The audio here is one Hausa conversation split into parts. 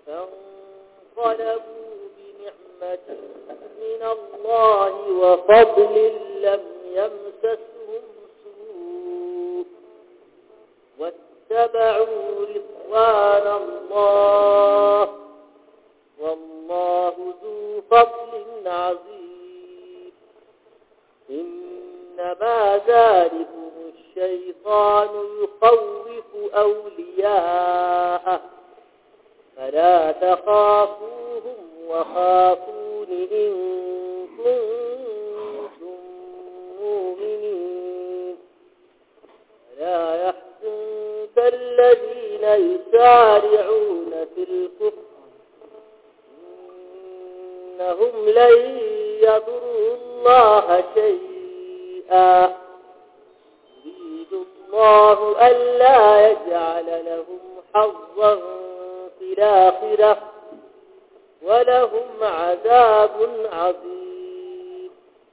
فانقلبوا بنعمة من الله وفضل لم يمسسهم سوء واتبعوا رضوان الله والله ذو فضل عظيم إنما ذلكم الشيطان يخوف أولياءه فلا تخافوهم وخافون إن كنتم مؤمنين ولا يحزنك الذين يسارعون في الكفر إنهم لن يضروا الله شيئا يريد الله ألا يجعل لهم حظا في الآخرة ولهم عذاب عظيم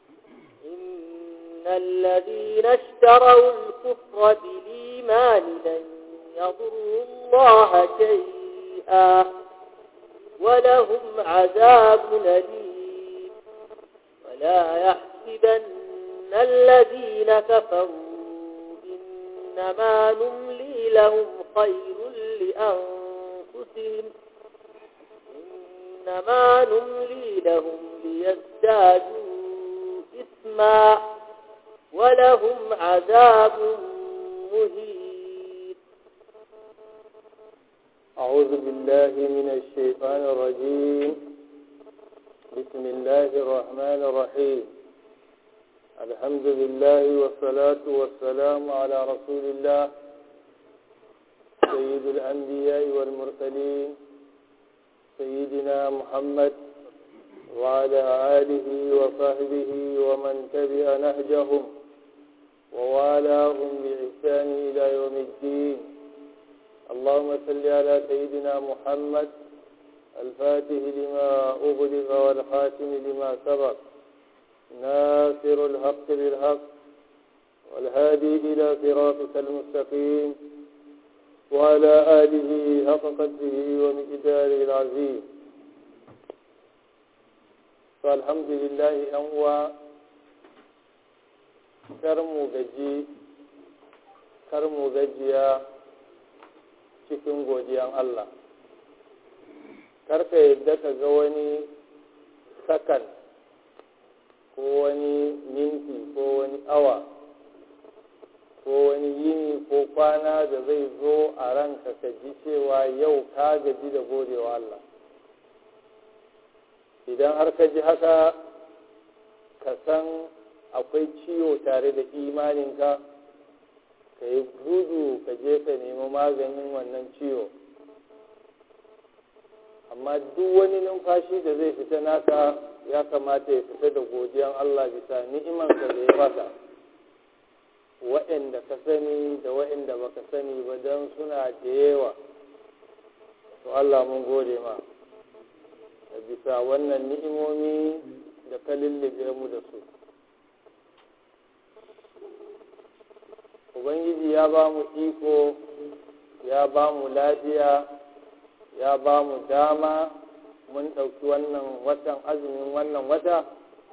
إن الذين اشتروا الكفر بالإيمان لن يضروا الله شيئا ولهم عذاب أليم ولا يحسبن الذين كفروا إنما نملي لهم خير لأنفسهم إنما نملي لهم ليزدادوا إثما ولهم عذاب مهين أعوذ بالله من الشيطان الرجيم بسم الله الرحمن الرحيم الحمد لله والصلاة والسلام على رسول الله سيد الأنبياء والمرسلين سيدنا محمد وعلى آله وصحبه ومن تبع نهجهم ووالاهم بإحسان إلى يوم الدين اللهم صل على سيدنا محمد الفاتح لما أغلق والخاتم لما سبق ناصر الحق بالحق والهادي إلى صراطك المستقيم وعلى آله حق قدره ومقداره العظيم فالحمد لله أنوى كرم gaji karmu gajiya cikin godiyan Allah karka yadda ka ga wani sakan ko wani minti ko wani awa ko wani yini ko kwana da zai zo a ranka ka ji cewa yau ka gaji da godewa Allah idan har ka ji haka ka san akwai ciwo tare da imaninka ka yi gudu ka je ka nemi maganin wannan ciwo amma duk wani numfashi da zai fita naka ya kamata ya fita da godiyan Allah bisa ni'imansa da ya baka waɗanda ka sani da waɗanda baka sani ba don suna da yawa to Allah mun gode ma da bisa wannan ni'imomi da ka lullube mu da su ubangiji ya ba mu iko ya ba mu lafiya ya ba mu dama mun ɗauki wannan watan azumin wannan wata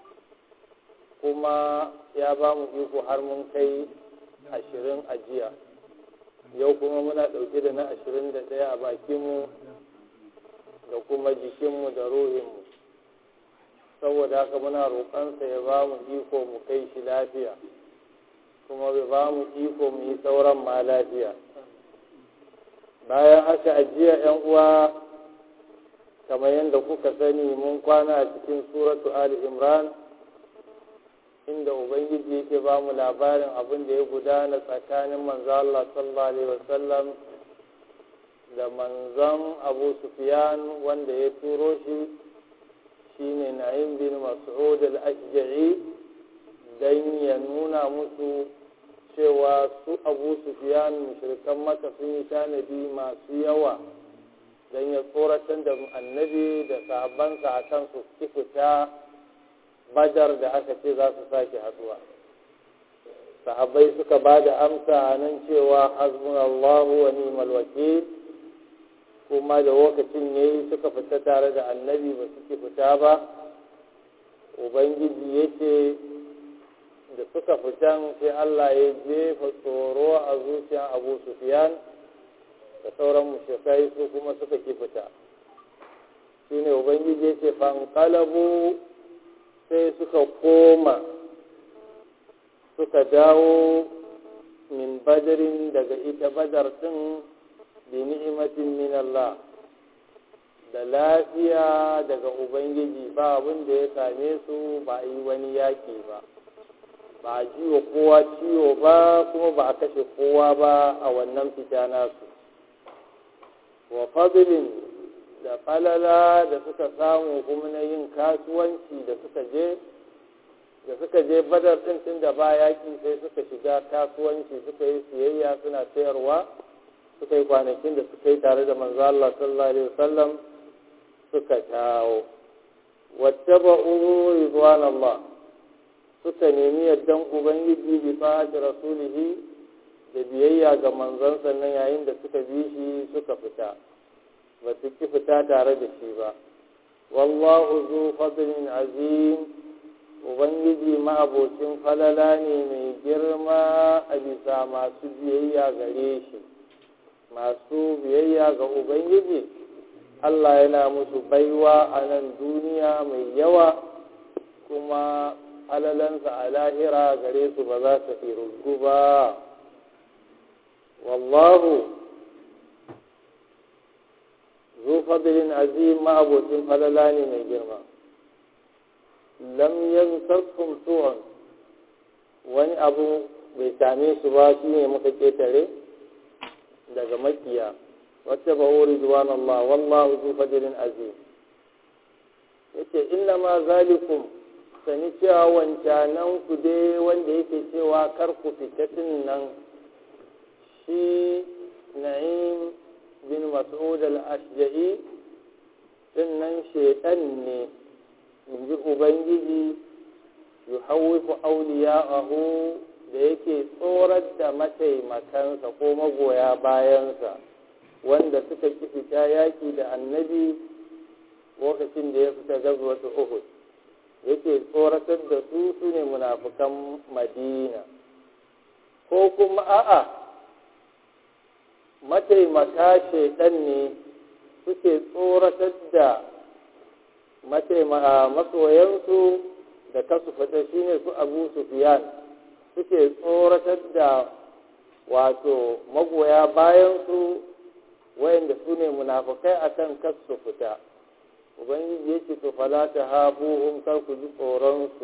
kuma ya ba mu iko har mun kai ashirin a jiya yau kuma muna ɗauke da na ashirin da ɗaya a bakinmu da kuma jikinmu da ruhinmu saboda haka muna roƙonsa ya ba mu iko mu kai shi lafiya kuma bai ba mu iko mu yi sauran ma lafiya bayan haka ajiya yan uwa kamar yadda kuka sani mun kwana a cikin suratu ali imran inda ubangiji yake ba mu labarin abin da ya gudana tsakanin manzo Allah sallallahu alaihi wasallam da manzon Abu Sufyan wanda ya turo shi shine Na'im bin Mas'ud al-Ashja'i dan ya nuna musu cewa su Abu Sufyan mushrikan Makka sun yi tanadi masu yawa dan ya tsoratar da annabi da sahabbansa akan su fita badar da aka ce za su sake haduwa sahabbai suka ba da amsa a nan cewa hasbunallahu wa ni'mal wakil kuma da lokacin ne suka fita tare da annabi ba suke fita ba ubangiji ya ce da suka fitan sai Allah ya jefa tsoro a zuciyar abu sufiyan da sauran mushrikai su kuma suka ki fita shi ne ubangiji ya ce fankalabu sai suka koma suka dawo min badarin daga ita badar din bi ni'imatin min Allah da lafiya daga ubangiji ba abin da ya same su ba a yi wani yaki ba ba a jiwa kowa ciwo ba kuma ba a kashe kowa ba a wannan fita nasu wa fadlin da falala da suka samu kuma na yin kasuwanci da suka je da suka je badar ɗin tun da ba yaƙi sai suka shiga kasuwanci suka yi siyayya suna sayarwa suka yi kwanakin da suka yi tare da manzo Allah sallallahu alaihi wasallam suka dawo wattaba'u ridwan Allah suka nemi yardan ubangiji bi fa'ati rasulihi da biyayya ga manzon sannan yayin da suka bi shi suka fita ba su ki fita tare da shi ba wallahu zu fadlin azim ubangiji ma'abocin falala ne mai girma a bisa masu biyayya gare shi masu biyayya ga ubangiji allah yana musu baiwa a nan duniya mai yawa kuma alalansa a lahira gare su ba za su irgu ba wallahu zu fadlin azim ma'abocin falala ne mai girma lam yansarkum su'an wani abu bai same su ba shi ne muka ketare daga makiya wacce ba wuri zuwan Allah wallahu zu fadlin azim yace inna ma zalikum sani cewa wancanan ku dai wanda yake cewa kar ku fitatin nan shi na'im bin mas'ud al-ashja'i din nan shaitan ne in ji ubangiji yuhawwifu awliya'ahu da yake tsorar da mataimakansa ko magoya bayansa wanda suka ki fita yaki da annabi lokacin da ya fita gazwatu uhud yake tsoratar da su su ne munafukan madina ko kuma a'a mataimaka shaidan ne suke tsoratar da masoyansu da kasu fita shine su abu sufiyan suke tsoratar da wato magoya bayansu wayanda su ne munafukai akan kasu fita ubangiji ya ce to fala ta hafuhum kar ku ji tsoronsu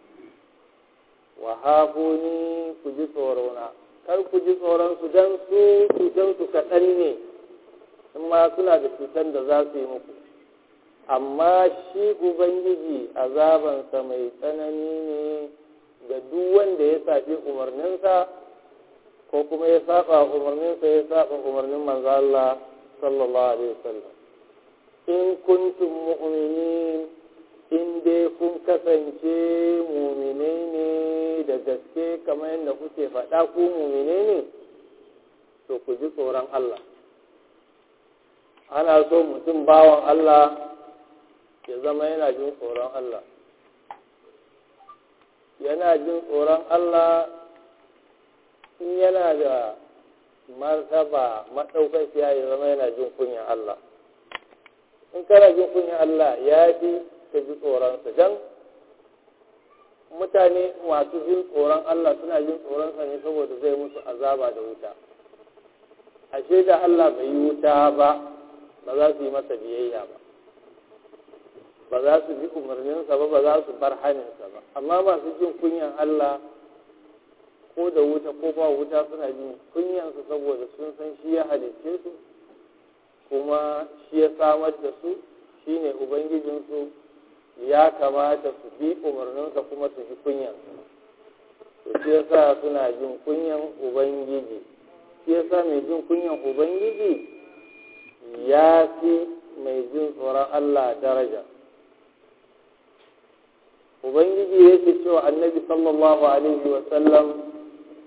wa hafuni ku ji tsorona kar ku ji tsoronsu don su cutansu kaɗan ne in ma suna da cutar da za su yi muku amma shi ubangiji azabansa mai tsanani ne ga duk wanda ya saɓi umarninsa ko kuma ya saba umarninsa ya saba umarnin manzo Allah sallallahu alaihi wasallam in kuntum mu'minin in dai kun kasance muminai ne da gaske kamar yadda kuke faɗa ku muminai ne to ku ji tsoron Allah ana so mutum bawan Allah ya zama yana jin tsoron Allah yana jin tsoron Allah in yana da martaba maɗaukakiya ya zama yana jin kunyan Allah in kana jin kunyan Allah ya fi ka ji tsoronsa don mutane masu jin tsoron Allah suna jin tsoronsa ne saboda zai musu azaba da wuta ashe da Allah bai yi wuta ba ba za su yi masa biyayya ba ba za su bi umarninsa ba ba za su bar haninsa ba amma masu jin kunyan Allah ko da wuta ko ba wuta suna jin kunyansa saboda sun san shi ya halicce su kuma shi ya samar da su shi ne ubangijinsu ya kamata su bi umarninsa kuma su ji kunyansa to shi ya sa suna jin kunyan ubangiji shi ya sa mai jin kunyan ubangiji ya fi mai jin tsoron Allah daraja ubangiji yake cewa annabi sallallahu alaihi wasallam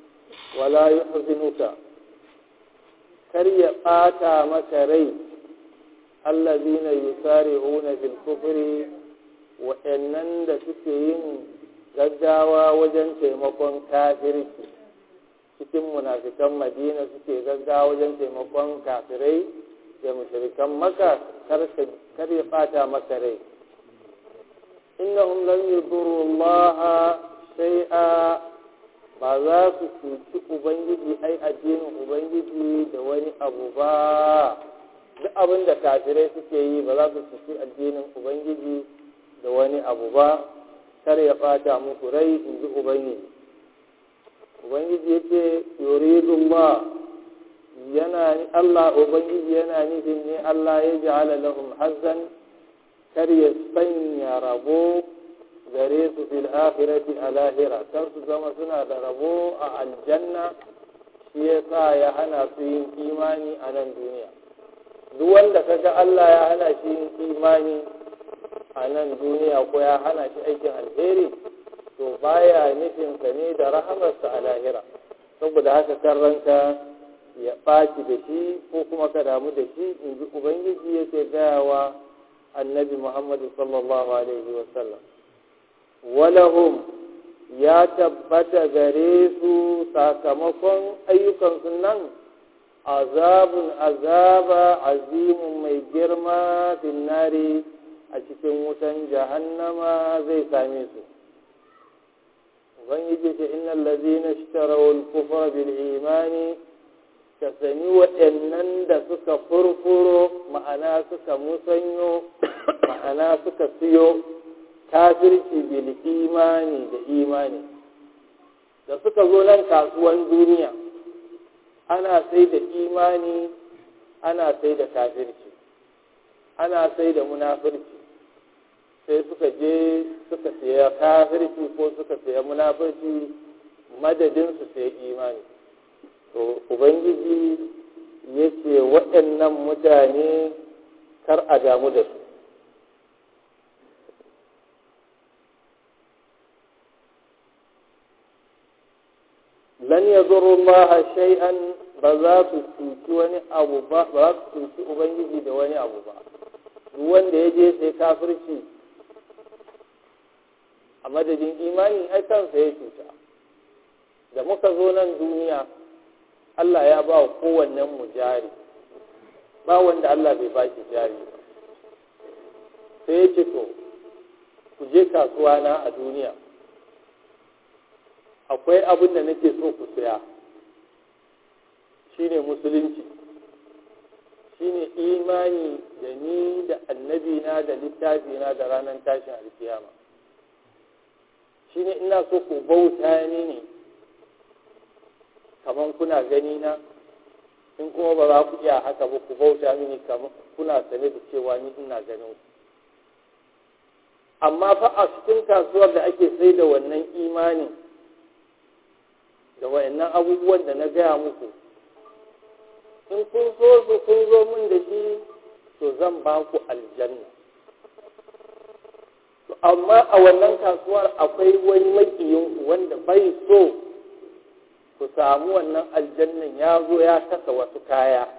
wala yuhzinuka kar ya ɓata maka rai allazina yusari'una fil kufri wa'annan da suke yin gaggawa wajen taimakon kafirci cikin munafikan madina suke gaggawa wajen taimakon kafirai da mushrikan maka kar ya bata maka rai innahum lam yadurru Allah shay'a ba za su cuci ubangiji ai addinin ubangiji da wani abu ba duk abin da kafirai suke yi ba za su cuci addinin ubangiji da wani abu ba kar ya fata muku rai in ji ubangiji ubangiji ya ce yuridullah yana Allah ubangiji yana nufin ne Allah ya ja'ala lahum hazzan kar ya sanya rabo gare su fil akhirati a lahira kar su zama suna da rabo a aljanna shi ya sa ya hana su yin imani a nan duniya duk wanda kaga Allah ya hana shi yin imani a nan duniya ko ya hana shi aikin alheri to baya nufin ka ne da rahamarsa a lahira saboda haka kan ranka ya ɓaci da shi ko kuma ka damu da shi in ji ubangiji yake gayawa annabi muhammadu sallallahu alaihi wasallam walahum ya tabbata gare su sakamakon ayyukansu nan azabun azaba azimun mai girma finnari a cikin wutan jahannama zai same su ubangiji ce innal ladina ishtaraw al-kufra bil imani ka sani waɗannan da suka furfuro ma'ana suka musanyo ma'ana suka siyo kafirci bil imani da imani da suka zo nan kasuwan duniya ana sai da imani ana sai da kafirci ana sai da munafirci sai suka je suka siya kafirci ko suka siya munafirci madadin su sai imani to ubangiji ya ce waɗannan mutane kar a damu da su lan yadurru Allah shay'an ba za su cuci wani abu ba ba za su cuci ubangiji da wani abu ba duk wanda ya je sai kafirci a madadin imani ai kansa ya cuta da muka zo nan duniya Allah ya ba wa kowannen mu jari ba wanda Allah bai ba shi jari sai ya ce to ku je kasuwa na a duniya akwai abin da nake so ku saya shine musulunci shine imani da ni da annabi na da littafi na da ranar tashin alkiyama shine ina so ku bauta ni ne kamar kuna gani na in kuma ba za ku iya haka ba ku bauta mini kamar kuna sane da cewa ni ina ganin ku amma fa a cikin kasuwar da ake sai da wannan imanin da wayannan abubuwan da na gaya muku in kun so su kun zo min da shi to zan ba ku aljanna amma a wannan kasuwar akwai wani makiyinku wanda bai so ku samu wannan aljannan ya zo ya kasa wasu kaya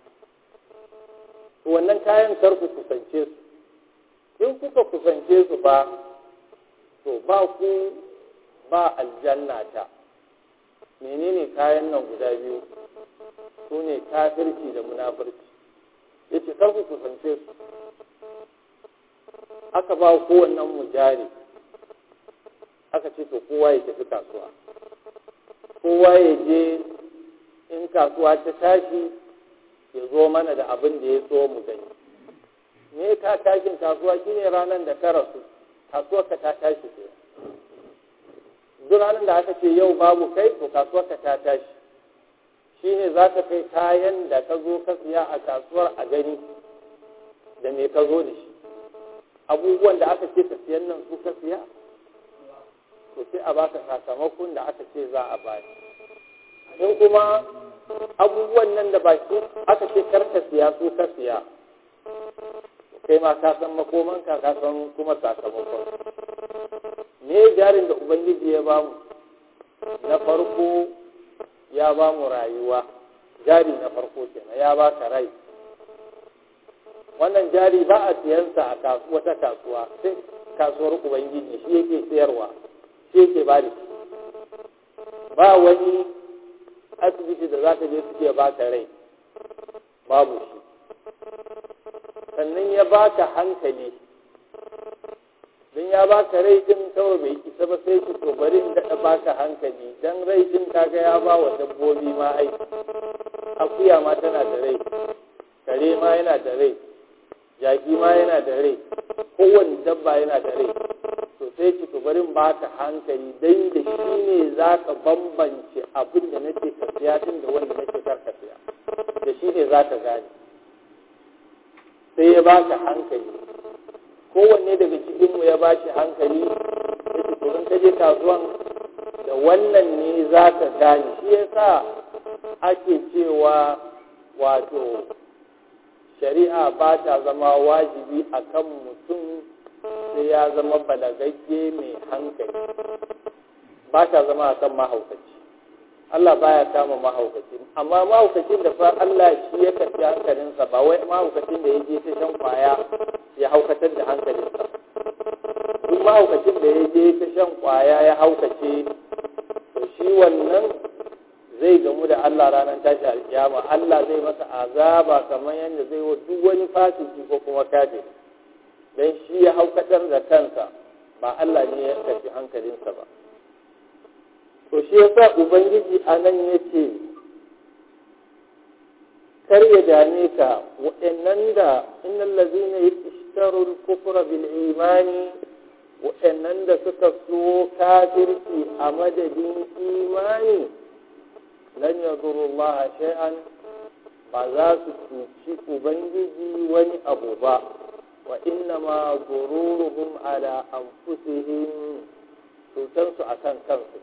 wannan kayan kar ku kusance su in kuka kusance su ba to ba ku ba aljanna ta menene kayan nan guda biyu su ne kafirci da munafurci ya ce kar ku kusance su aka ba kowannen mu jari aka ce to kowa ya tafi kasuwa kowa ya je in kasuwa ta tashi ya zo mana da abin da ya so mu gani me ka tashin kasuwa shine ranar da ka rasu kasuwar ka ta tashi ke duk ranar da aka ce yau babu kai to kasuwar ka ta tashi shine za ka kai kayan da ka zo ka siya a kasuwar a gani da me ka zo da shi abubuwan da aka ce ka siyan nan su ka siya to sai a baka sakamakon da aka ce za a bani in kuma abubuwan nan da baki aka ce kar ka siya su ka siya kai ma ka san makoman ka ka san kuma sakamakon me jarin da ubangiji ya bamu na farko ya bamu rayuwa jari na farko kenan ya baka rai wannan jari ba a siyansa a wata kasuwa sai kasuwar ubangiji shi yake sayarwa shi yake ba da shi ba wani asibiti da za ka je suke baka rai babu shi sannan ya baka hankali don ya baka rai din kawai bai isa ba sai ki to bari in daɗa baka hankali don rai din kaga ya ba wa dabbobi ma aiki akuya ma tana da rai kare ma yana da rai jaki ma yana da rai kowane dabba yana da rai to sai ki to bari in baka hankali dan da shi ne za ka bambance abin da nake ka siya din da wanda nake kar ka siya da shi ne za ka gane sai ya baka hankali kowanne daga cikinmu ya bashi hankali ya ce turin kaje kasuwan da wannan ne za ka gane shi ya sa ake cewa wato shari'a ba ta zama wajibi a kan mutum sai ya zama balagagge mai hankali ba ta zama a kan mahaukaci Allah baya kama mahaukaci amma mahaukacin da fa Allah shi ya karfi hankalinsa ba wai mahaukacin da ya je ta shan kwaya ya haukatar da hankalinsa duk mahaukacin da ya je ta shan kwaya ya haukace to shi wannan zai gamu da Allah ranar tashi alkiyama Allah zai masa azaba kamar yadda zai wa duk wani fasiki ko kuma kafiri dan shi ya haukatar da kansa ba Allah ne ya karfi hankalinsa ba to shi yasa ubangiji a nan ya ce kar ya dame ka waɗannan da innal ladzina yashtarul kufra bil imani waɗannan da suka so kafirci a madadin imani lan yadurru Allah shay'an ba za su cuci ubangiji wani abu ba wa inna ma gururuhum ala anfusihim cutarsu akan kansu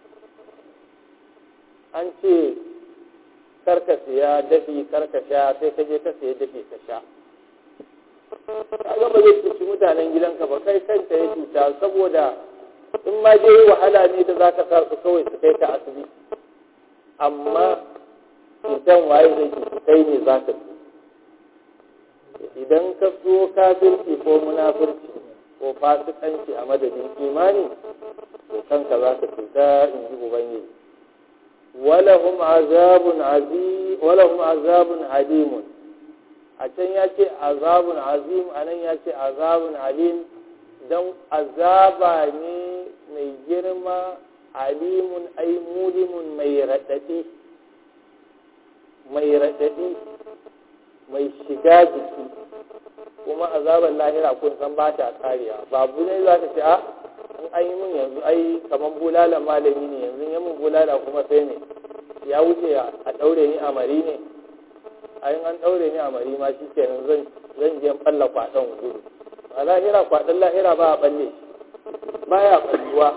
an ce karka siya dafi karka sha sai ka je ka siya dafi ka sha kaga ba zai cuci mutanen gidanka ba kai kanta ya cuta saboda in ma je wahala ne da zaka sa su kawai su kai ka asibiti amma cutan waye zai cuci kai ne za ka ci idan ka so kafirci ko munafurci ko fasikanci a madadin imani to kanka za ka cuta in ji ubangiji ولهم عذاب عظيم ولهم عذاب عليم a can ya ce azabun azim a nan ya ce azabun alim don azaba ne mai girma alimun ai mulimun mai raɗaɗi mai raɗaɗi mai shiga jiki kuma azaban lahira kun san ba ta kariya babu ne za ta ce a in an yi min yanzu ai kamar bulala malami ne yanzu ya min bulala kuma sai ne ya wuce a ɗaure ni a mari ne a yin an ɗaure ni a mari ma shi kenan zan zan je falla kwaɗon gudu a lahira kwaɗon lahira ba a ɓalle ba ya ɓalluwa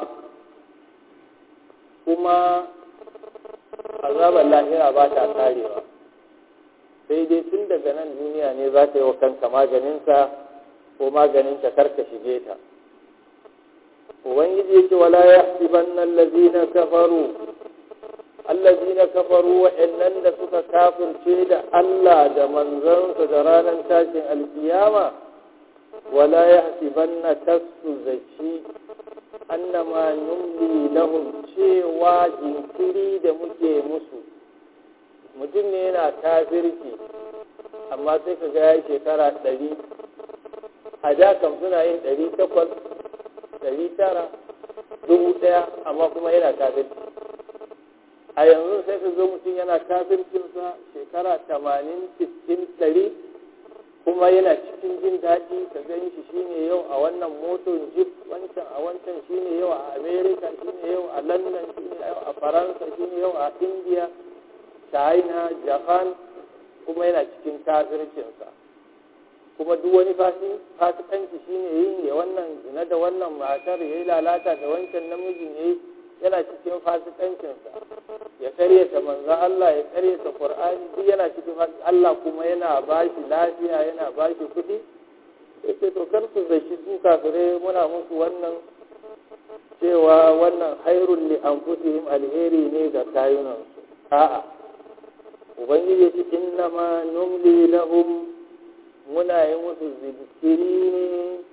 kuma azabar lahira ba ta karewa sai dai tun daga nan duniya ne za ta yi wa kanka maganinsa ko maganinta karka shige ta ubangiji yake wala ya sibanna allazina kafaru allazina kafaru wa'annan da suka kafirce da Allah da manzansa da ranar tashin alkiyama wala ya sibanna kasu zaci annama numli lahum cewa jinkiri da muke musu mutum ne yana kafirci amma sai ka ga ya shekara ɗari a da kam suna yin ɗari takwas ɗari tara dubu ɗaya amma kuma yana kafirci a yanzu sai ka zo mutum yana kafircinsa shekara tamanin sittin ɗari kuma yana cikin jin daɗi ka gani shi shine yau a wannan motar jeep wancan a wancan shine yau a america shine yau a london shine yau a faransa shine yau a india china japan kuma yana cikin kafircinsa kuma duk wani fasikanci shine yin ya wannan zina da wannan matar ya yi lalata da wancan namijin ya yi yana cikin fasikancinsa ya karyata manzan Allah ya karyata Qur'ani duk yana cikin Allah kuma yana ba shi lafiya yana ba shi kuɗi yake to kar su zashi su kafirai muna musu wannan cewa wannan hairun li anfusihim alheri ne ga kayunansu a'a ubangiji ce innama numli lahum muna yi musu zikiri ne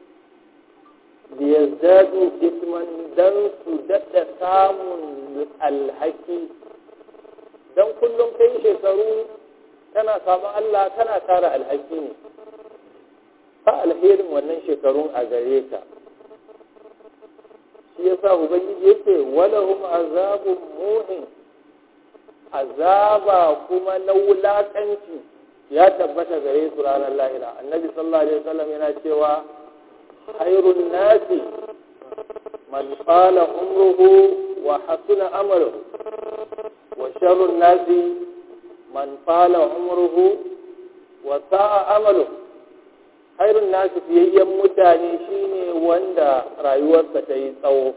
liyazdadu isman dan su daɗa samun alhaki dan kullum kai shekaru kana samun Allah kana tara alhaki ne fa alherin wannan shekarun a gare ka shi yasa ubangiji yake walahum azabun muhin azaba kuma na wulakanci ya tabbata gare su ranar lahira annabi sallallahu alaihi wasallam yana cewa khairun nasi man qala umruhu wa hasuna amaluhu wa sharrun nasi man qala umruhu wa sa'a amaluhu khairun nasi fiyayyen mutane shine wanda rayuwarsa ta yi tsawo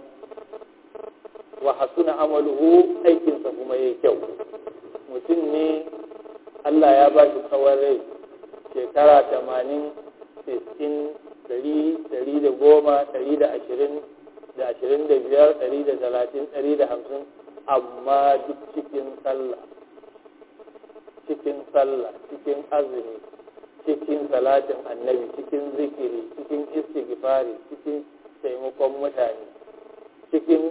wa hasuna amaluhu aikinsa kuma yayi kyau mutum ne Allah ya ba shi tsawon rai shekara tamanin sittin ɗari ɗari da goma ɗari da ashirin da ashirin da biyar ɗari da talatin ɗari da hamsin amma duk cikin sallah cikin sallah cikin azumi cikin salatin annabi cikin zikiri cikin istighfari cikin taimakon mutane cikin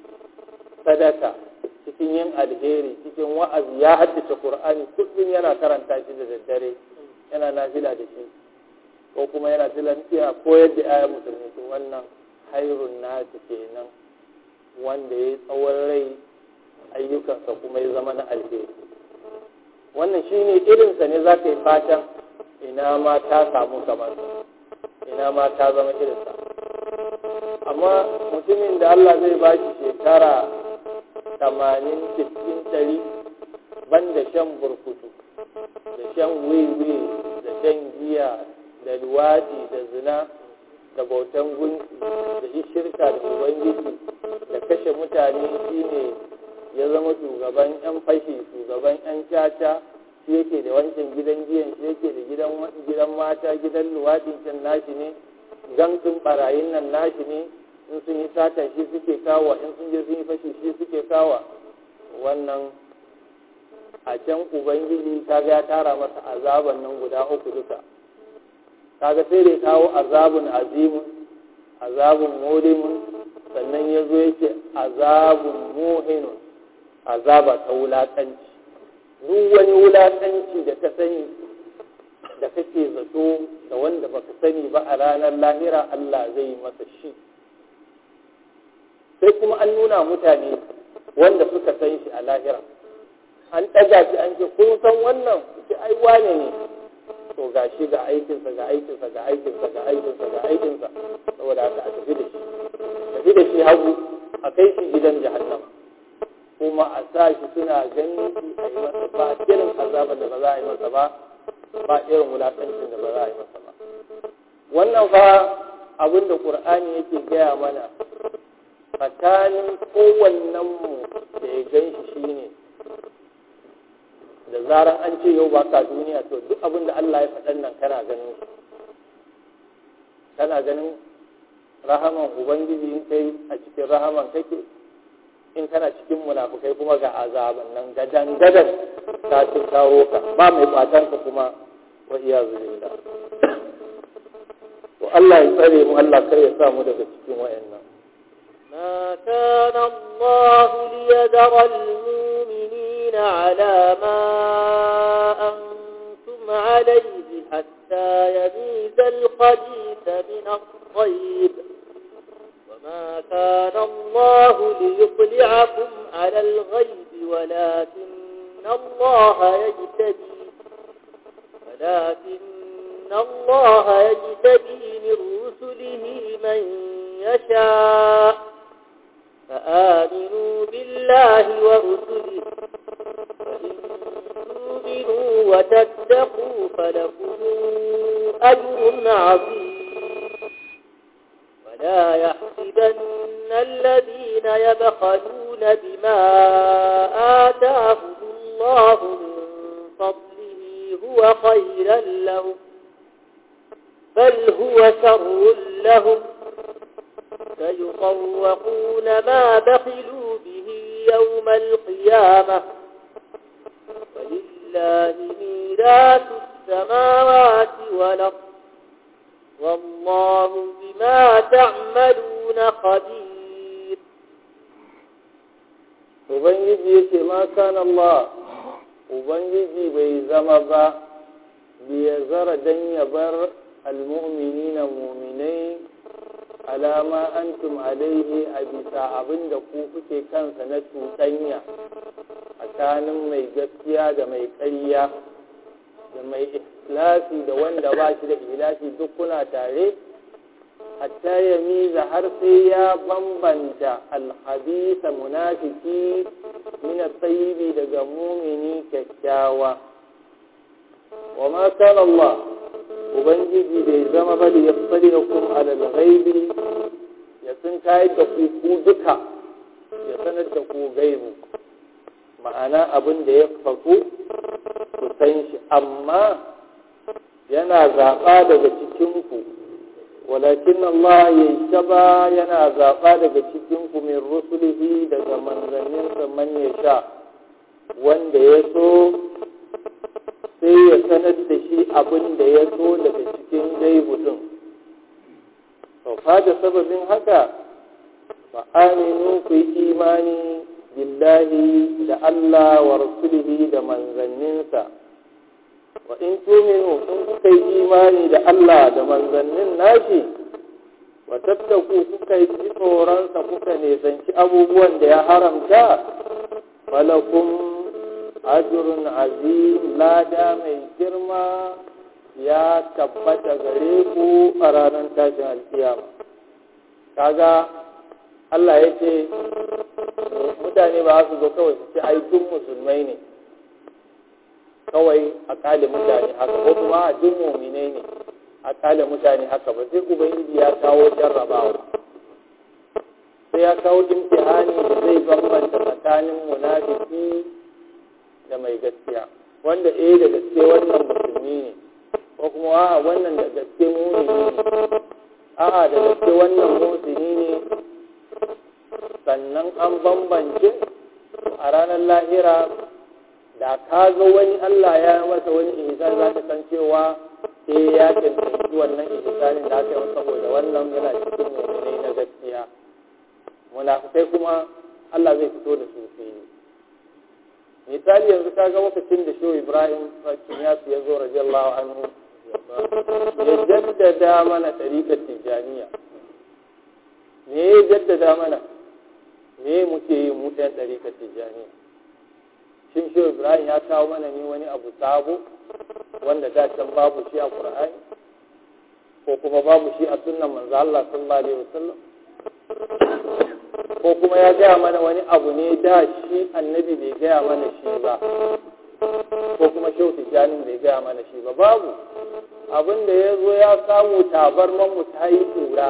sadaka cikin yin alheri cikin wa'azi ya haddace qur'ani kullum yana karanta shi da daddare yana nafila da shi ko kuma yana tilantiya koyar da ayyar musulmi to wannan hairun nasi kenan wanda ya tsawon rai ayyukansa kuma ya zama na alheri wannan shine irinsa ne za ka yi fatan ina ma ta samu kamar ina ma ta zama irinsa amma mutumin da Allah zai ba shi shekara tamanin cikin ɗari ban da shan burkutu da shan wiwi da shan giya da luwaɗi da zina da bautan gunki da shirka da ubangiji da kashe mutane shine ya zama shugaban 'yan fashi shugaban 'yan caca shi yake da wancan gidan giyan shi yake da gidan gidan mata gidan luwaɗin can nashi ne gangin barayin nan nashi ne in sun yi sata shi suke kawo in sun je sun yi fashi shi suke kawo wannan a can ubangiji ta ga ya tara masa azaban nan guda uku duka kaga sai da kawo azabun azimun azabun mulimun sannan ya zo yake azabun muhinun azaba ta wulaƙanci duk wani wulaƙanci da ka sani da kake zato da wanda baka sani ba a ranar lahira Allah zai yi masa shi sai kuma an nuna mutane wanda suka san shi a lahira an ɗaga shi an ce kun san wannan ce ai wane ne to ga shi ga aikinsa ga aikinsa ga aikinsa ga aikinsa ga aikinsa saboda haka a tafi da shi tafi da shi hagu a kai shi gidan jahannam kuma a sa shi suna ganin shi a yi masa ba irin azabar da ba za a yi masa ba ba irin wulaƙancin da ba za a yi masa ba wannan fa abin da ƙur'ani yake gaya mana tsakanin kowannen mu da ya gan shi shine da zarar an ce yau baka duniya to duk abin da Allah ya faɗan nan kana ganin shi kana ganin rahaman ubangiji in kai a cikin rahaman kake in kana cikin munafukai kuma ga azaban nan gadan gadan ta ci kawo ka ba mai batan ka kuma wa iyazu billah to Allah ya tsare mu Allah kar ya sa mu daga cikin wayannan ما كان الله ليذر المؤمنين على ما أنتم عليه حتى يميز الخبيث من الطيب وما كان الله ليطلعكم على الغيب ولكن الله يجتبي ولكن الله يجتبي من رسله من يشاء فآمنوا بالله ورسله فإن تؤمنوا وتتقوا فلكم أجر عظيم ولا يحسبن الذين يبخلون بما آتاهم الله من فضله هو خيرا لهم بل هو شر لهم سيطوقون ما بخلوا به يوم القيامة ولله ميراث السماوات والأرض والله بما تعملون خبير ubangiji yake ma kana Allah ubangiji bai zama ba biya zara dan ya bar almu'minina mu'minai alama antum alaihi a bisa abin da ku kuke kansa na cuɗanya tsakanin mai gaskiya da mai ƙarya da mai ikhlasi da wanda ba shi da ihlasi duk kuna tare hatta ya miza har sai ya bambanta alhabisa munafiki min tsayibi daga mumini kyakkyawa wa ma kana Allah ubangiji bai zama ba da ya tsari da kuma alal ghaibi ya sun kayar da ku ku duka ya sanar da ku gaibu ma'ana abin da ya faku ku san shi amma yana zaɓa daga cikinku walakin Allah ya shaba yana zaɓa daga cikinku min rusulihi daga manzanninsa man ya sha wanda ya so sai ya sanar da shi abin da ya so daga cikin gaibu din to da sababin haka fa aminu ku yi imani billahi da Allah wa rasulihi da manzanninsa wa in tuminu in kuka yi imani da Allah da manzannin nashi wa tattaku kuka yi tsoronsa kuka nisanci abubuwan da ya haramta falakum ajrun azim lada mai girma ya tabbata gare ku a ranar tashin alkiyama kaga Allah ya ce mutane ba su zo kawai su ce ai duk musulmai ne kawai a kale mutane haka ko kuma a duk muminai ne a kale mutane haka ba sai ubangiji ya kawo jarrabawa sai ya kawo imtihani da zai bambanta tsakanin munafiki da mai gaskiya wanda eh da gaske wannan musulmi ne ko kuma a'a wannan da gaske mumini ne a'a da gaske wannan musulmi ne sannan an bambance a ranar lahira da ka ga wani Allah ya masa wani ihsan za ka san cewa eh ya cancanci wannan ihsanin da aka yi saboda wannan yana cikin mu'minai na gaskiya munafikai kuma Allah zai fito da su fili misali yanzu ka ga lokacin da shehu Ibrahim Kinyas ya zo radiyallahu anhu ya jaddada mana tariƙar tijaniya me ya jaddada mana me muke yi mu ɗan ɗariƙar tijjaniya shin shi ibrahim ya kawo mana ne wani abu sabo wanda da can babu shi a qur'ani ko kuma babu shi a sunnan manzo Allah sallallahu alaihi wasallam ko kuma ya gaya mana wani abu ne da shi annabi bai gaya mana shi ba ko kuma shehu tijjanin bai gaya mana shi ba babu abin da ya zo ya samu tabarman mu ta yi tura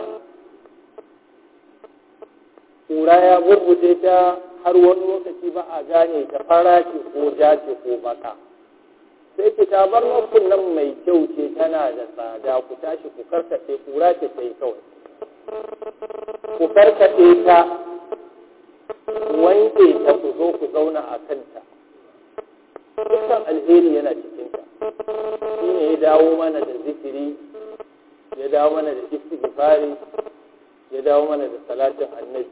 kura ya burbuce ta har wani lokaci ba a gane ta fara ce ko ja ce ko baka sai ki tabar mafin nan mai kyau ce tana da tsada ku tashi ku karkaɗe kura ce ta yi kawai ku karkaɗe ta wanke ta ku zo ku zauna a kanta dukkan alheri yana cikinta shi ne ya dawo mana da zikiri ya dawo mana da istighfari ya dawo mana da salatin annabi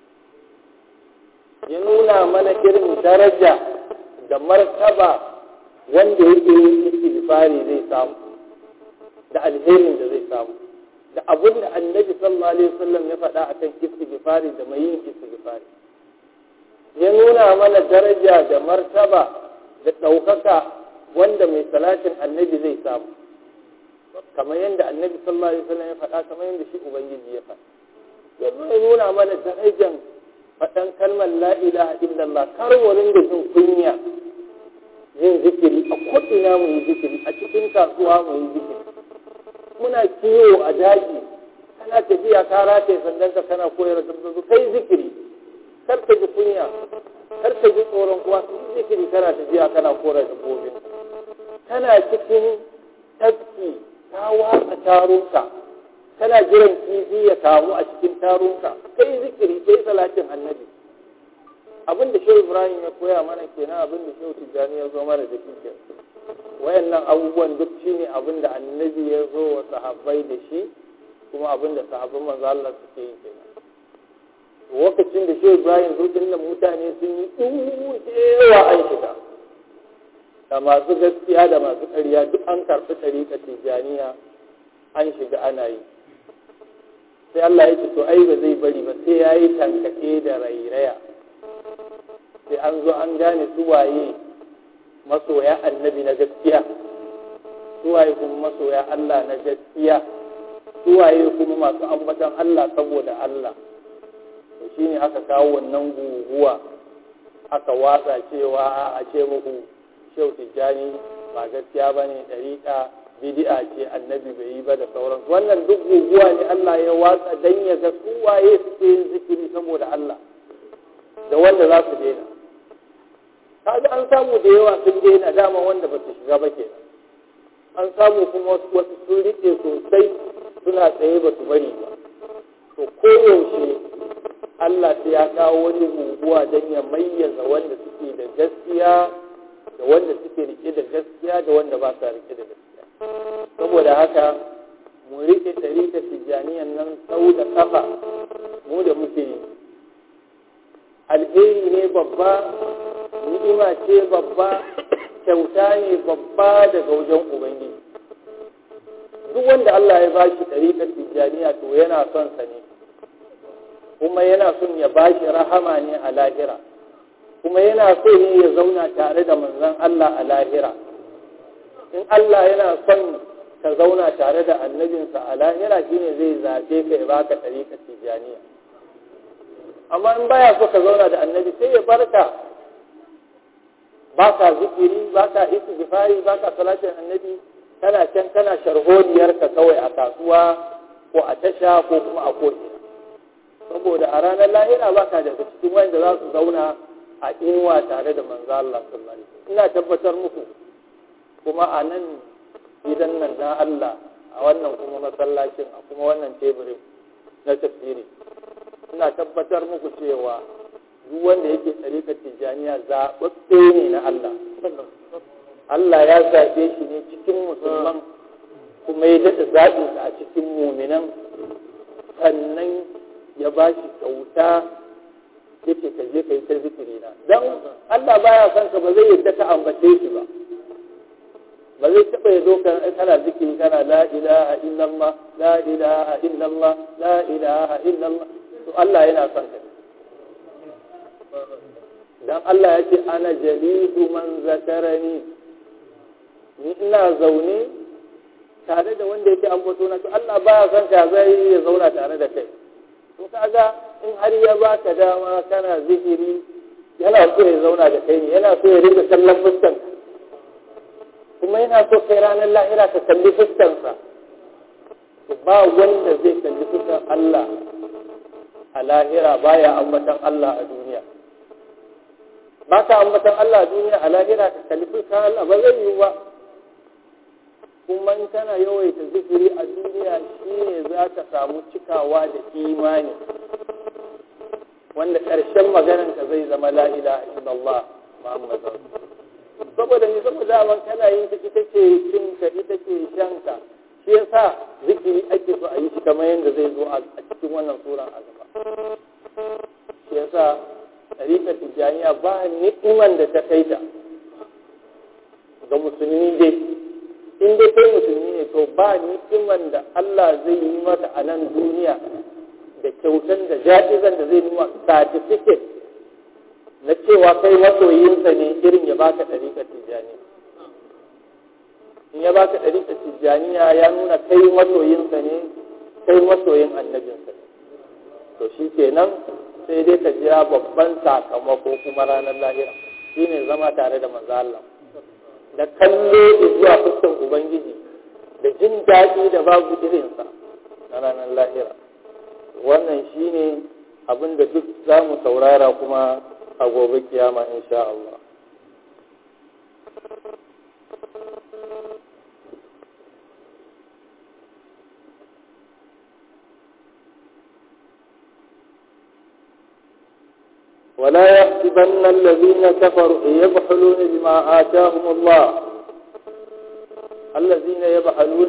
ya nuna mana irin daraja da martaba wanda yake yin istighfari zai samu da alherin da zai samu da abin da annabi sallallahu alaihi wasallam ya faɗa akan istighfari da mai yin istighfari ya nuna mana daraja da martaba da ɗaukaka wanda mai salatin annabi zai samu kamar yadda annabi sallallahu alaihi wasallam ya faɗa kamar yadda shi ubangiji ya faɗa ya nuna mana darajan faɗan kalmar la ilaha illallah kar mu ringa jin kunya yin zikiri a ko'ina mu yi zikiri a cikin kasuwa mu yi zikiri muna kiwo a daji kana tafiya ka rataye sandan ka kana koyar da dabbobi kai zikiri kar ka ji kunya kar ka ji tsoron kuwa yi zikiri kana tafiya kana koyar da dabbobi kana cikin tafki ka watsa tarunka kana jiran kifi ya kamu a cikin tarunka kai zikiri kai salatin annabi abin da shehu ibrahim ya koya mana kenan abin da shehu tijjani ya zo mana da shi kenan wayannan abubuwan duk shine abin da annabi ya zo wa sahabbai da shi kuma abin da sahabban manzo Allah suke yi kenan lokacin da shehu ibrahim zo dinnan mutane sun yi yawa an shiga da masu gaskiya da masu ƙarya duk an karɓi ɗariƙa tijjaniya an shiga ana yi sai Allah ya ce to ai ba zai bari ba sai ya yi tankaɗe da rairaya sai an zo an gane su waye masoya annabi na gaskiya su waye kuma masoya Allah na gaskiya su waye kuma masu ambatan Allah saboda Allah to shine aka kawo wannan guguwa aka watsa cewa a ce muku shehu tijjani ba gaskiya ba ne ɗariƙa bidi'a ce annabi bai yi ba da sauransu wannan duk guguwa ne Allah ya watsa dan ya ga su waye suke yin zikiri saboda Allah da wanda za su daina kaga an samu da yawa sun daina dama wanda ba su shiga ba ke an samu kuma wasu sun riƙe sosai suna tsaye ba su bari ba to koyaushe Allah sai ya kawo wani guguwa don ya mayyaza wanda suke da gaskiya da wanda suke rike da gaskiya da wanda ba sa rike da gaskiya saboda haka mu rike ɗarika tijjaniyan nan sau da kafa mu da muke yi alheri ne babba ni'ima ce babba kyauta ne babba daga wajen ubangiji duk wanda Allah ya bashi ɗarikar tijjaniya to yana son sa ne kuma yana son ya bashi rahama ne a lahira kuma yana so ne ya zauna tare da manzon Allah a lahira in Allah yana son ka zauna tare da annabinsa a lahira shine zai zaɓe ka ya baka ɗariƙar tijjaniya amma in baya so ka zauna da annabi sai ya barka baka zikiri baka istighfari baka salatin annabi kana can kana sharholiyar ka kawai a kasuwa ko a tasha ko kuma a ko'ina saboda a ranar lahira baka daga cikin wanda za su zauna a inuwa tare da manzo Allah sallallahu alaihi wasallam ina tabbatar muku kuma a nan gidan nan na Allah a wannan kuma masallacin a kuma wannan teburin na tafsiri ina tabbatar muku cewa duk wanda yake tsarikar tijjaniya zaɓaɓɓe ne na Allah Allah ya zaɓe shi ne cikin musulman kuma ya daɗa zaɓinsa a cikin muminan sannan ya ba shi kyauta yake ka je ka yi ta zikiri na don Allah baya son ka ba zai yadda ka ambace shi ba ba zai taɓa ya zo kana zikiri kana la ilaha illallah la ilaha illallah la ilaha illallah to Allah yana son ka dan Allah ya ce ana jalidu man zakarani ni ina zaune tare da wanda yake ambato na to Allah baya son ka zai ya zauna tare da kai to kaga in har ya baka dama kana zikiri yana so ya zauna da kai ne yana so ya rika kallon fuskan kuma yana so kai ranar lahira ka kalli fuskansa to ba wanda zai kalli fuskan Allah a lahira baya ambatan Allah a duniya ba ka ambatan Allah a duniya a lahira ka kalli fuskan Allah ba zai yi ba kuma in kana yawaita zikiri a duniya shine za ka samu cikawa da imani wanda ƙarshen maganan ka zai zama la ilaha illallah muhammadu saboda ni saboda man kana yin ta ita ce cin ka ita ce shan ka shi yasa zikiri ake so a yi shi kamar yadda zai zo a cikin wannan suran a gaba shi yasa tarikar tijjaniya ba ni'iman da ta kai ta ga musulmi dai in dai kai musulmi ne to ba ni'iman da Allah zai yi mata a nan duniya da kyautan da ja'izan da zai nuna certificate na cewa kai masoyinsa ne irin ya baka ɗariƙar tijjaniya in ya baka ɗariƙar tijjaniya ya nuna kai masoyinsa ne kai masoyin annabinsa ne to shi kenan sai dai ka jira babban sakamako kuma ranar lahira shine zama tare da manzo Allah da kallo zuwa fuskan ubangiji da jin daɗi da babu irinsa na ranar lahira wannan shine abin da duk za mu saurara kuma a gobe kiyama insha Allah ولا يحسبن الذين كفروا يبخلون بما آتاهم الله الذين يبخلون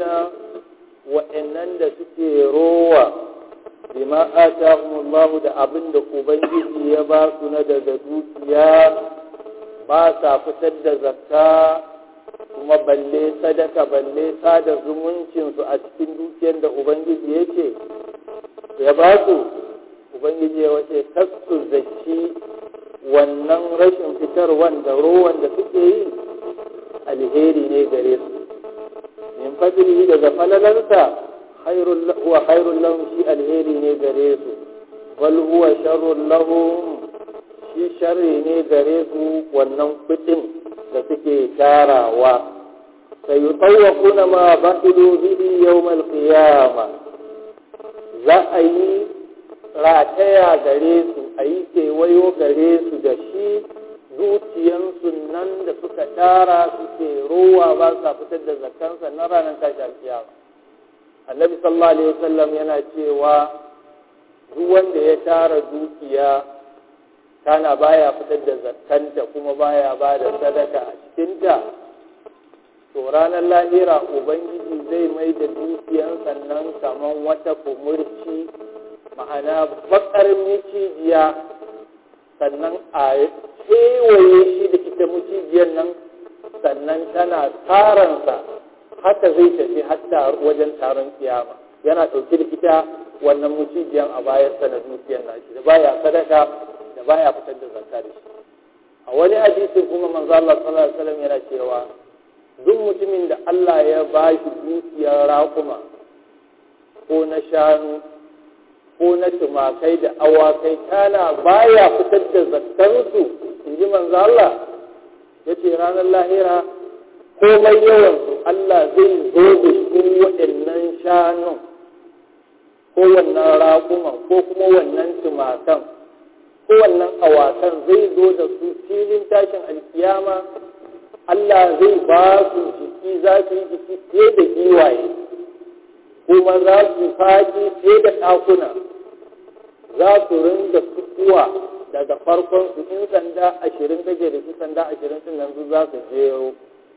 وإنن سكي روى بما آتاهم الله da abin da Ubangiji ya ba su na daga dukiya ba sa fitar da zakka kuma balle sadaka balle sada zumuncinsu a cikin dukiyar da Ubangiji yake ya ba su Ubangiji ya wace kasu zaki wannan rashin fitar wanda rowan da suke yi alheri ne gare su min fadlihi daga falalansa huwa khairul lahum shi alheri ne gare su bal huwa sharrul lahum shi sharri ne gare su wannan kudin da suke tarawa sayutawwaquna ma bahilu bihi yawm al-qiyamah za a yi rataya gare su a yi kewayo gare su da shi zuciyansu nan da suka tara suke rowa ba sa fitar da zakansa na ranar tashi alkiyama annabi sallallahu alaihi wasallam yana cewa duk wanda ya tara dukiya kana baya fitar da zakanta kuma baya ba da sadaka a cikinta to ranar lahira ubangiji zai mai da dukiyan sannan kamar wata kumurci ma'ana bakar micijiya sannan a kewaye shi da ita mucijiyar nan sannan tana taransa haka zai tafi hatta wajen taron kiyama yana ɗauke da ita wannan mucijiyan a bayansa na dukiyar nashi da baya sadaka da baya fitar da zakka da shi a wani hadisi kuma manzo Allah sallallahu alaihi wasallam yana cewa duk mutumin da Allah ya ba shi dukiyar raƙuma ko na shanu ko na tumakai da awakai kana baya fitar da zakkansu in ji manzo Allah ya ce ranar lahira komai yawansu Allah zai zo da su waɗannan shanun ko wannan raƙuman ko kuma wannan tumakan ko wannan awakan zai zo da su filin tashin alkiyama Allah zai ba su jiki za su yi jiki fiye da giwaye kuma za su faɗi fiye da ɗakuna za su rinda fitowa daga farkon su in sanda ashirin kake da su sanda ashirin sun nan za su jero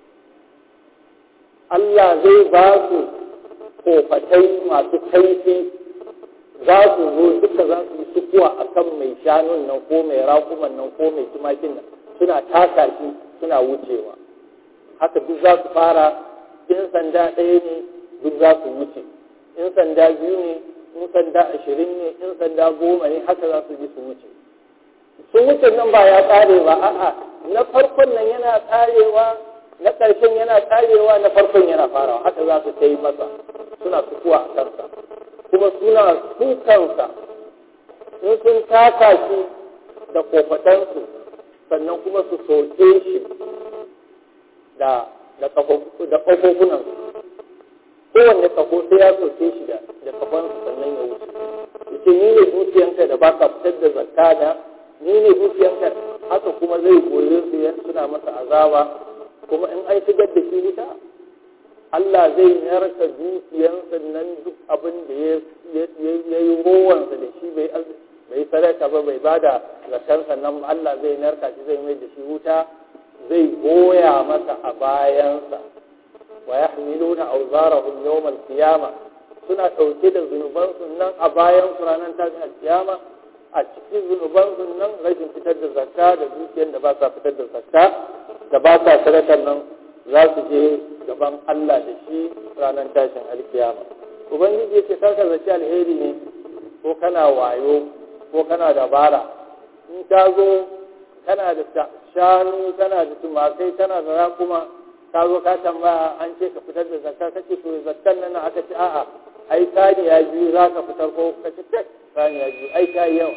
Allah zai ba su kofatai masu kaifi za su zo duka za su yi sukuwa a kan mai shanun nan ko mai rakuman nan ko mai tumakin nan suna taka shi suna wucewa haka duk za su fara in sanda ɗaya ne duk za su wuce in sanda biyu ne in sanda ashirin ne in sanda goma ne haka za su ji su wuce sun wuce nan ba ya tsare ba a'a na farkon nan yana tsarewa na ƙarshen yana tsarewa na farkon yana farawa haka za su ta yi masa suna sukuwa a kansa kuma suna sukansa in sun taka shi da kofatansu sannan kuma su soke shi da ƙafofunansu kowanne kafo sai ya soke shi da kafansu sannan ya wuce yace ni ne dukiyanka da baka fitar da zakka da ni ne dukiyanka haka kuma zai goye su yan suna masa azaba kuma in an shigar da shi wuta Allah zai narka dukiyansa nan duk abin da ya yi rowansa da shi bai bai sadaka ba bai bada zakansa nan Allah zai narka shi zai mai da shi wuta zai goya masa a bayansa wa yahmiluna awzarahum yawm al-qiyamah suna ɗauke da zunubansu nan a bayan su ranar tashin al-qiyama a cikin zunubansu nan rashin fitar da zakka da dukiyar da ba sa fitar da zakka da ba sa sadakar nan za su je gaban Allah da shi ranar tashin al-qiyama ubangiji ya ce karka zaci alheri ne ko kana wayo ko kana dabara in ta zo kana da shanu kana da tumakai kana da rakuma ka zo ka tambaya an ce ka fitar da zakka kace to zakkan nan aka ce a'a ai saniya biyu za ka fitar ko ka ce tek saniya biyu ai ta yawa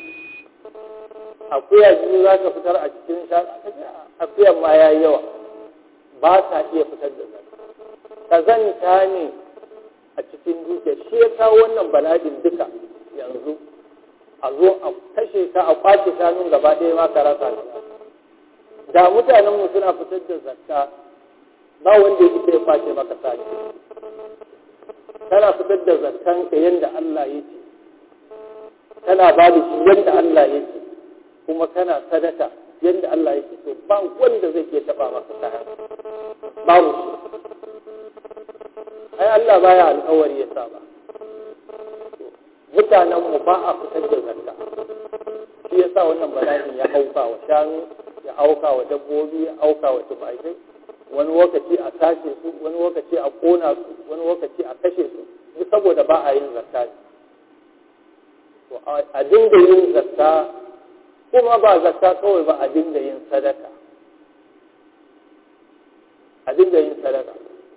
akuya biyu za ka fitar a cikin shanu aka ce akuyan ma ya yawa ba sa iya fitar da zakka kazanta ne a cikin dukiya shi ya kawo wannan bala'in duka yanzu a zo a kashe ka a kwace shanun gaba ɗaya ma ka rasa da mutanen mu suna fitar da zakka ba wanda ya ya kwace maka sani kana fitar da zakkan ka yanda Allah ya ce kana ba da shi yanda Allah ya ce kuma kana sadaka yadda Allah yake so ba wanda zai ke taba maka kayan babu shi ai Allah baya alƙawari ya saba mutanen mu ba a fitar da zakka shi yasa wannan bala'in ya auka wa shanu ya auka wa dabbobi ya auka wa tumakai wani lokaci a tashe su wani lokaci a kona su wani lokaci a kashe su duk saboda ba a yin zakka to a dinga yin zakka kuma ba zakka kawai ba a dinga yin sadaka a dinga yin sadaka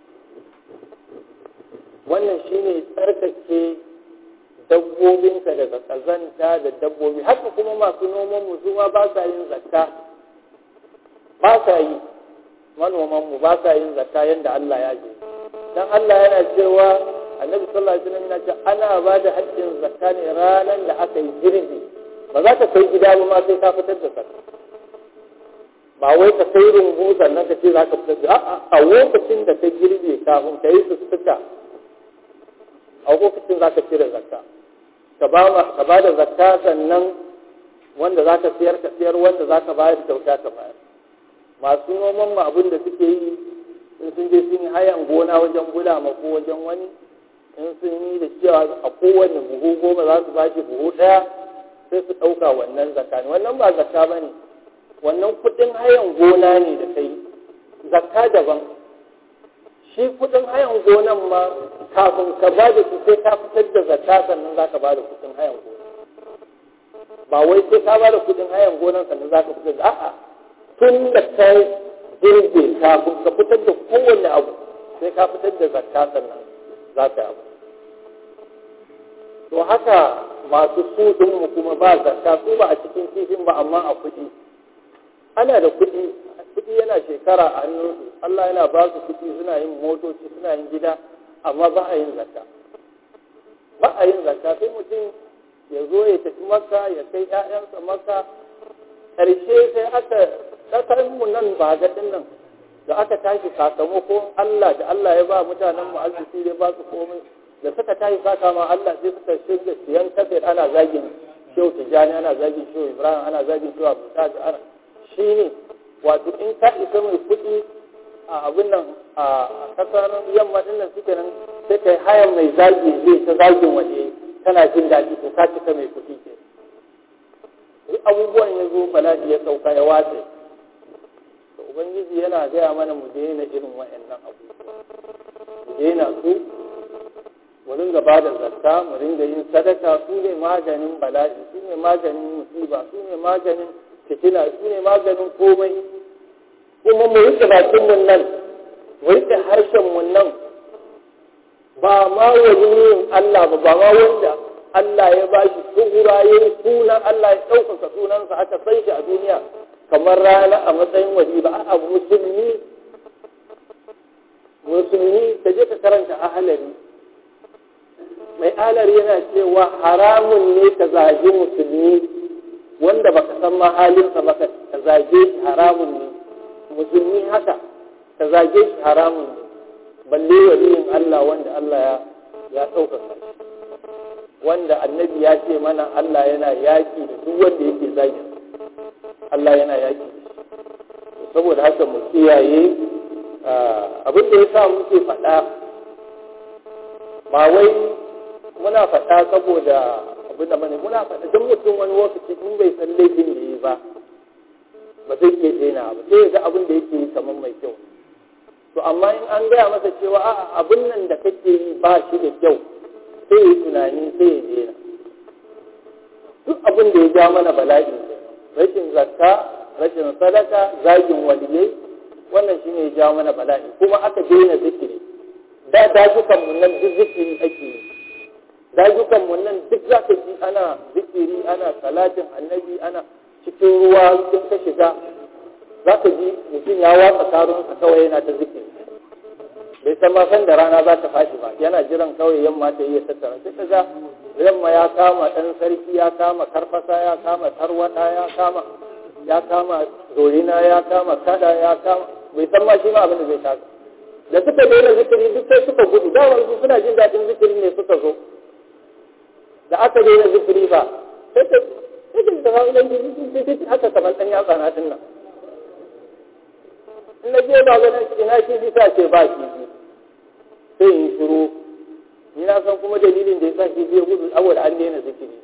wannan shine tsarkake dabbobinka daga kazanta da dabbobi haka kuma masu noman mu zuwa ba sa yin zakka ba sa yi manoman mu ba sa yin zakka yadda Allah ya je dan Allah yana cewa annabi sallallahu alaihi wasallam yana cewa ana ba da haƙƙin zakka ne ranar da aka yi girbi ba za ka kai gida ba ma sai ka fitar da zakka ba wai ka kai rumbu sannan ka ce za ka fitar da a'a a lokacin da ka girbe kafin ka yi sussuka a lokacin za ka cire zakka ka ba da zakka sannan wanda za ka siyar ka siyar wanda za ka bayar kyauta ka bayar masu noman ma abin da suke yi in sun je sun yi hayan gona wajen bulama ko wajen wani in sun yi da cewa a kowane buhu goma za su bashi buhu ɗaya sai su ɗauka wannan zakka ne wannan ba zakka ba ne wannan kuɗin hayan gona ne da kai zakka daban shi kuɗin hayan gonan ma kafin ka ba da su sai ka fitar da zakka sannan za ka ba da kuɗin hayan gona ba wai sai ka ba da kuɗin hayan gonan sannan za ka fitar da a'a tun da ka girbe kafin ka fitar da kowane abu sai ka fitar da zakka sannan za ka yi abu to haka masu su mu kuma ba zakka su ba a cikin kifin ba amma a kuɗi ana da kuɗi kuɗi yana shekara a hannunsu Allah yana ba su kuɗi suna yin motoci suna yin gida amma ba a yin zakka ba a yin zakka sai mutum ya zo ya tafi maka ya kai ƴaƴansa maka ƙarshe sai aka ƙasar mu nan ba ga nan da aka tashi sakamakon Allah da Allah ya ba mutanen mu arziki ya ba su komai da suka tashi saka ma Allah sai suka shirya siyan kafir ana zagin shehu tijani ana zagin shehu ibrahim ana zagin shehu abu ana shi ne wato in ka isa mai kuɗi a abin nan a kasar yamma din nan suke nan sai kai hayan mai zagi zai ta zagin waje kana jin daɗi to ka cika mai kuɗi ke duk abubuwan ya zo bala'i ya sauka ya wace to ubangiji yana gaya mana mu daina irin wa'annan abubuwa mu daina su mu ringa ba da zakka mu ringa yin sadaka su ne maganin bala'i su ne maganin musiba su ne maganin fitina su ne maganin komai kuma mu rike bakin mun nan mu rike harshen mun nan ba ma waliyin Allah ba ba ma wanda Allah ya ba shi sugura ya yi sunan Allah ya ɗaukaka sunansa aka san shi a duniya kamar rana a matsayin wali ba a musulmi musulmi ka je ka karanta ahalari mai ahalari yana cewa haramun ne ka zagi musulmi wanda baka san ma halinsa ba ka zage shi haramun ne musulmi haka ka zage shi haramun ne balle waliyin Allah wanda Allah ya ya ɗaukaka wanda annabi ya ce mana Allah yana yaƙi da duk wanda yake zagi Allah yana yaƙi saboda haka mu kiyaye abin da ya sa muke faɗa ba wai muna faɗa saboda abin da mane muna faɗa don mutum wani lokaci in bai san laifin da yi ba ba zai iya daina ba sai ya ga abin da yake yi kamar mai kyau to amma in an gaya masa cewa a'a abin nan da kake yi ba shi da kyau sai ya tunani sai ya daina duk abin da ya ja mana bala'i rashin zakka rashin sadaka zagin waliyai wannan shine ya ja mana bala'i kuma aka daina zikiri da dajukan mu nan duk zikiri ake yi dajukan mu nan duk za ka ji ana zikiri ana salatin annabi ana cikin ruwa sun ka shiga za ka ji mutum ya watsa karunsa kawai yana ta zikiri bai san ma san da rana za ta fashi ba yana jiran kawai yamma ta iya tattara sai kaga yamma ya kama ɗan sarki ya kama karfasa ya kama tarwada ya kama ya kama dorina ya kama kada ya kama bai san ma shi ma abin da zai kasa da suka daina zikiri duk sai suka gudu da wanzu suna jin daɗin zikiri ne suka zo da aka daina zikiri ba sai sai da kawo dan kifi haka kamar dan yatsa na din nan in na je ba ganin ina kifi ta ce ba kifi sai in shiru ni na san kuma dalilin da ya sa kifi ya gudu saboda an daina zikiri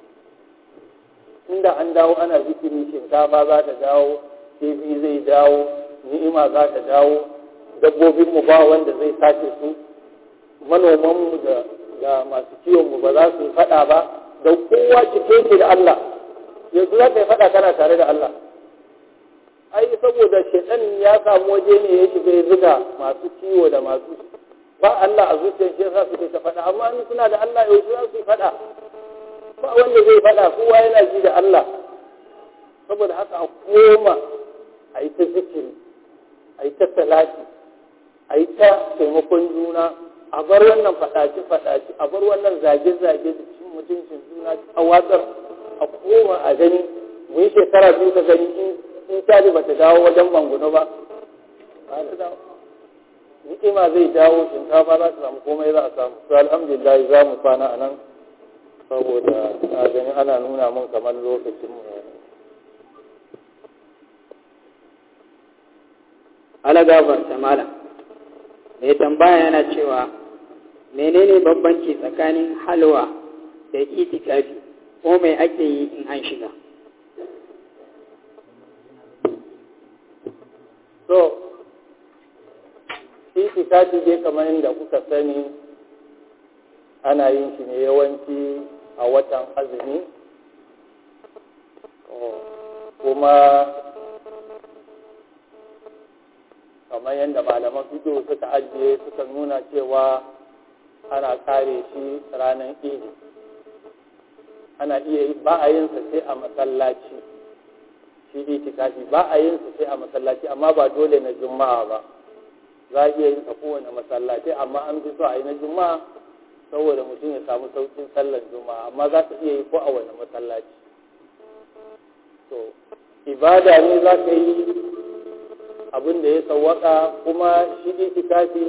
inda an dawo ana zikiri shinkafa za ta dawo kifi zai dawo ni'ima za ta dawo dabbobinmu ba wanda zai sace su manomanmu da da masu kiwonmu ba za su yi faɗa ba da kowa cike ke da Allah yanzu za ka yi faɗa kana tare da Allah ai saboda shaitan ya samu waje ne ya shiga ya zuga masu kiwo da masu ba Allah a zuciyar shi yasa suke ta faɗa amma in suna da Allah yaushe za su yi faɗa ba wanda zai faɗa kowa yana ji da Allah saboda haka a koma a yi ta zikiri a yi ta salati a yi ta taimakon juna a bar wannan faɗaci-faɗaci a bar wannan zage-zage da cin mutuncin juna a watsar a koma a gani mu yi shekara biyu ka gani in caji ba ta dawo wajen banguno ba ba ta dawo ni'ima zai dawo shinkafa za ta samu komai za a samu to alhamdulillah za mu kwana a nan saboda a gani ana nuna mun kamar lokacin mu ala gafarta malam mai tambaya yana cewa menene bambanci tsakanin halwa da itikafi ko mai ake yi in an shiga so itikafi dai kamar yadda kuka sani ana yin shi ne yawanci a watan azumi kuma kamar yadda malaman fito suka ajiye suka nuna cewa ana kare shi ranar idi ana iya ba a yin sa sai a masallaci shi itikafi ba a yin sa sai a masallaci amma ba dole na juma'a ba za a iya yin sa kowane masallaci amma an fi so a yi na juma'a saboda mutum ya samu saukin sallar juma'a amma za ka iya yi ko a wani masallaci to ibada ne za ka yi abin da ya sawwaka kuma shi itikafi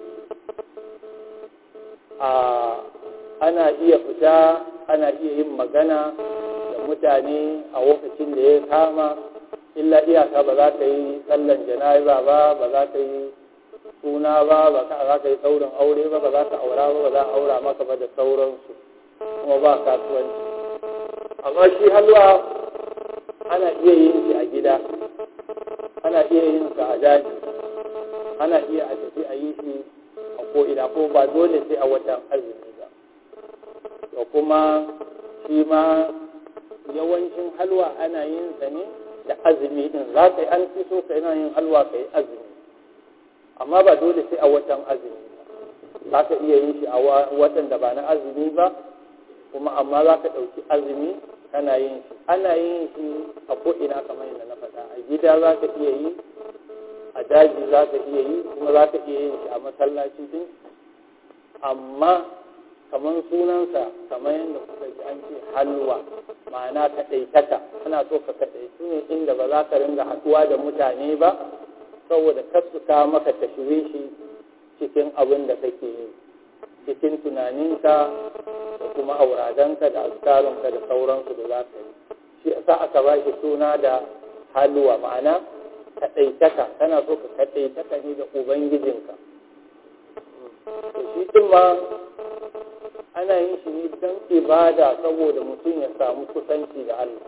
a ana iya fita ana iya yin magana da mutane a lokacin da ya kama illa iyaka ba za ka yi sallan jana'iza ba ba za ka yi suna ba ba za ka yi saurin aure ba ba za ka aura ba ba za a aura maka ba da sauransu kuma ba kasuwanci amma shi halwa ana iya yin shi a gida ana iya yin sa a daji ana iya a tafi a yi shi a ko'ina ko ba dole sai a watan azumi ba da kuma shi ma yawancin halwa ana yin sa ne da azumi din za ka yi an fi so ka yana yin halwa ka yi azumi amma ba dole sai a watan azumi ba za ka iya yin shi a watan da ba na azumi ba kuma amma za ka ɗauki azumi kana yin shi ana yin shi a ko'ina kamar yadda na faɗa a gida za ka iya yi a daji za ka iya yi kuma za ka iya yin shi a masallaci din amma kamar sunansa kamar yadda kuka ji an ce halwa ma'ana kaɗaitaka ana so ka kaɗaitu ne inda ba za ka ringa haɗuwa da mutane ba saboda kasuka maka tashwishi cikin abin da kake yi cikin tunaninka da kuma auradanka da azkarunka da sauransu da za ka yi shi yasa aka ba shi suna da halwa ma'ana kaɗaitaka kana so ka kaɗaitaka ne da ubangijinka to shi din ma ana yin shi ne don ibada saboda mutum ya samu kusanci da Allah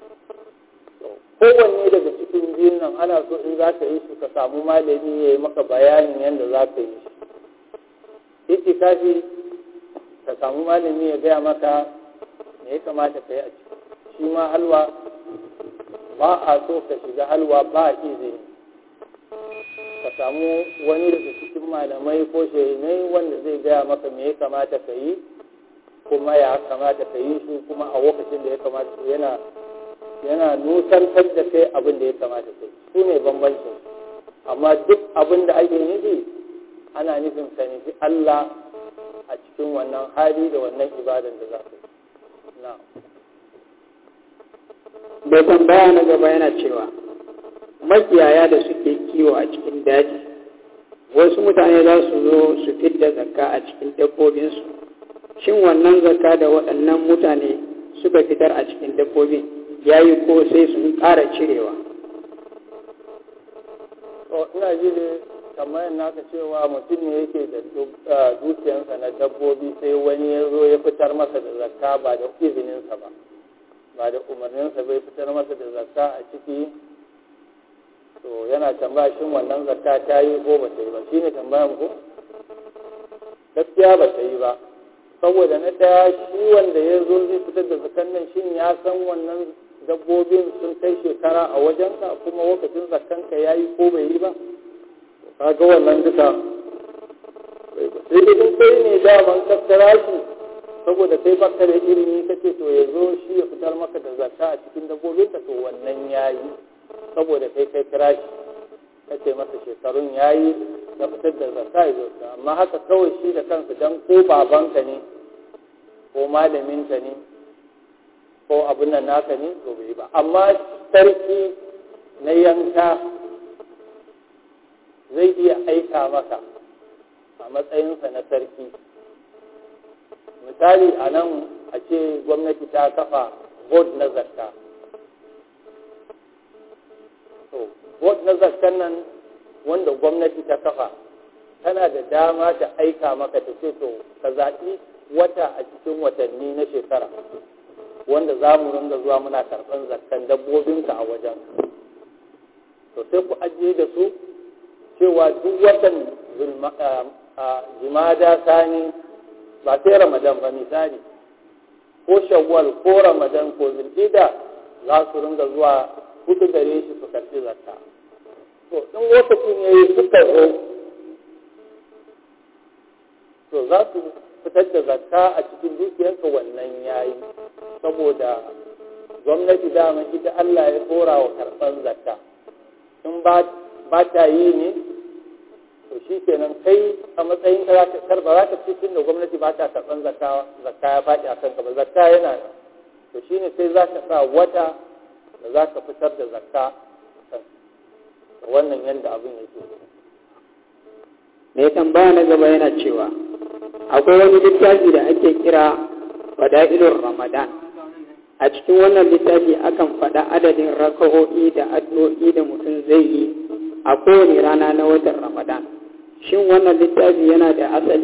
kowanne daga cikin biyun nan ana so in za ka yi shi ka samu malami ya yi maka bayanin yadda za ka yi shi itikafi ka samu malami ya gaya maka me ya kamata ka yi a ciki shi ma halwa ba a so ka shiga halwa ba izini ka samu wani daga cikin malamai ko shehinai wanda zai gaya maka me ya kamata ka yi kuma ya kamata ka yi shi kuma a lokacin da ya kamata yana yana nusantar da kai abin da ya kamata kai su ne bambancin amma duk abin da ake nufi ana nufin ka nufi Allah a cikin wannan hali da wannan ibadan da za ka yi na bai tambaya na gaba yana cewa makiyaya da suke kiwo a cikin daji wasu mutane za su zo su fidda zakka a cikin dabbobinsu shin wannan zakka da waɗannan mutane suka fitar a cikin dabbobin ya yi ko sai sun ƙara cirewa ina ji da kamar naka cewa mutum ne yake da dukiyansa na dabbobi sai wani ya zo ya fitar masa da zakka ba da izininsa ba ba da umarninsa bai fitar masa da zakka a ciki to yana tambaya shin wannan zakka ta yi ko ba ta yi ba shi ne tambayan ku gaskiya ba ta yi ba saboda na ɗaya shi wanda ya zo zai fitar da zakkan nan shin ya san wannan dabbobin sun kai shekara a wajenka kuma lokacin zakkanka ya yi ko bai yi ba kaga wannan duka sai da in kai ne daman kaskara shi saboda kai baka da ilimi kace to ya zo shi ya fitar maka da zakka a cikin dabbobin ka to wannan ya yi saboda kai kai kira shi kace masa shekarun ya yi na fitar da zakka ya zo amma haka kawai shi da kansa dan ko babanka ne ko malaminka ne ko abin nan naka ne to bai ba amma sarki na yanka zai iya aika maka a matsayinsa na sarki misali a nan a ce gwamnati ta kafa board na zakka to board na zakkan nan wanda gwamnati ta kafa tana da dama ta aika maka ta ce to ka zaɓi wata a cikin watanni na shekara wanda za mu ringa zuwa muna karɓar zakkan dabbobinka a wajen to sai ku ajiye da su cewa duk watan jimada sani ba sai ramadan ba misali ko shawwal ko ramadan ko zulhida za su ringa zuwa hudu gare shi su karɓi zakka to in lokacin ya yi suka zo to za su fitar da zakka a cikin dukiyarka wannan yayi saboda gwamnati dama ita Allah ya tsora wa karɓar zakka in ba ta yi ne to shi kenan kai a matsayin ka zaka karba za ka ci tun da gwamnati ba ta karɓar zakka zakka ya faɗi a kanka ba zakka yana nan to shine sai za ka sa wata da za ka fitar da zakka wannan yadda abin yake mai tambaya na gaba yana cewa akwai wani littafi da ake kira fada'ilur ramadan a cikin wannan littafi akan faɗa adadin raka'o'i da addu'o'i da mutum zai yi a kowane rana na watan ramadan shin wannan littafi yana da asali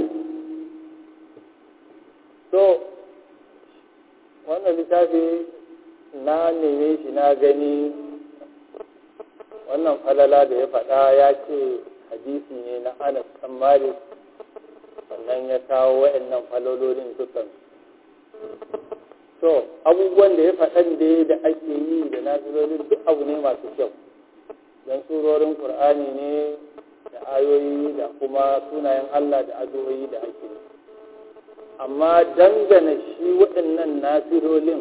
to wannan littafi na neme shi na gani wannan falala da ya faɗa ya ce hadisi ne na anas ɗan malik sannan ya kawo wa'annan falololin dukan to abubuwan da ya faɗan da da ake yi da nazilolin duk abu ne masu kyau don surorin ƙur'ani ne da ayoyi da kuma sunayen allah da addu'o'i da ake yi amma dangane shi waɗannan nasirolin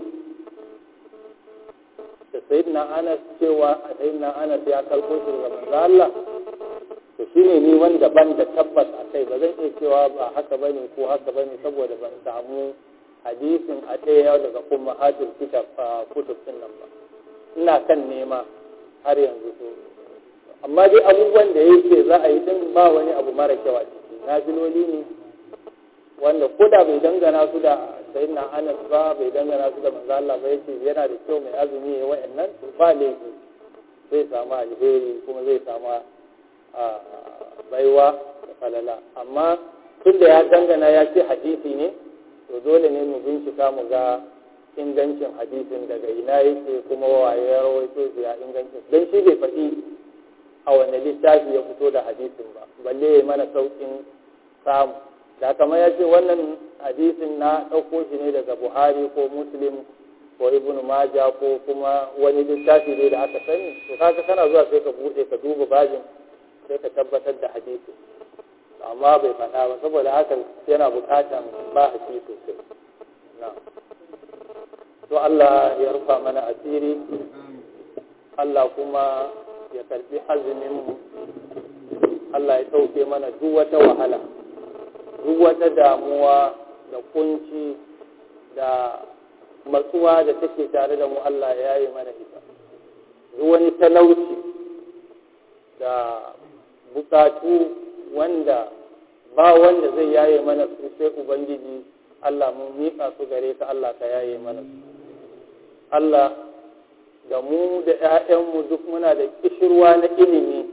da sayyidina anas cewa a sayyidina anas ya kalko shi daga manzo Allah to shine ni wanda ban da tabbas a kai ba zan iya cewa ba haka bane ko haka bane saboda ban samu hadisin a ɗaya daga kuma hatul kitab kutub din nan ba ina kan nema har yanzu to amma dai abubuwan da yake za a yi din ba wani abu mara kyau a ciki naziloli ne wanda ko da bai dangana su da sayyidina Anas ba bai dangana su da manzo Allah ba yace yana da kyau mai azumi ya wa'annan to ba laifi zai samu alheri kuma zai samu baiwa da falala amma tun da ya dangana ya ce hadisi ne to dole ne mu bincika mu ga ingancin hadisin daga ina yake kuma waye ya rawaito shi ya ingancin dan shi bai faɗi a wani littafi ya fito da hadisin ba balle ya mana saukin samu da kamar ya ce wannan hadisin na ɗauko shi ne daga buhari ko muslim ko ibnu maja ko kuma wani littafi ne da aka sani to kaga kana zuwa sai ka buɗe ka duba bajin sai ka tabbatar da hadisi amma bai faɗa ba saboda haka yana buƙatan ba haƙi sosai na to Allah ya rufa mana asiri Allah kuma ya karbi azumin mu Allah ya sauke mana duk wata wahala duk wata damuwa da kunci da matsuwa da take tare da mu Allah ya yi mana ita duk wani talauci da bukatu wanda ba wanda zai yaye mana su sai ubangiji Allah mun miƙa su gare ka Allah ka yaye mana su Allah da mu da 'ya'yanmu duk muna da kishirwa na ilimi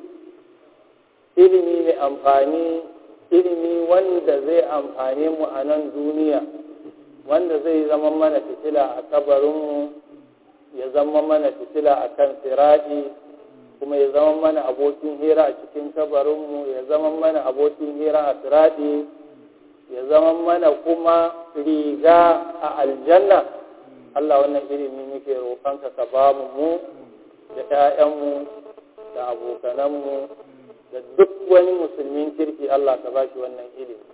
ilimi mai amfani ilimi wanda zai amfane mu a nan duniya wanda zai zama mana fitila a kabarinmu ya zama mana fitila a kan siraɗi kuma ya zama mana abokin hira a cikin kabarinmu ya zama mana abokin hira a siraɗi ya zama mana kuma riga a aljanna Allah wannan ilimi muke roƙonka ka ba mu mu da 'ya'yanmu da abokananmu da duk wani musulmin kirki Allah ka ba shi wannan ilimi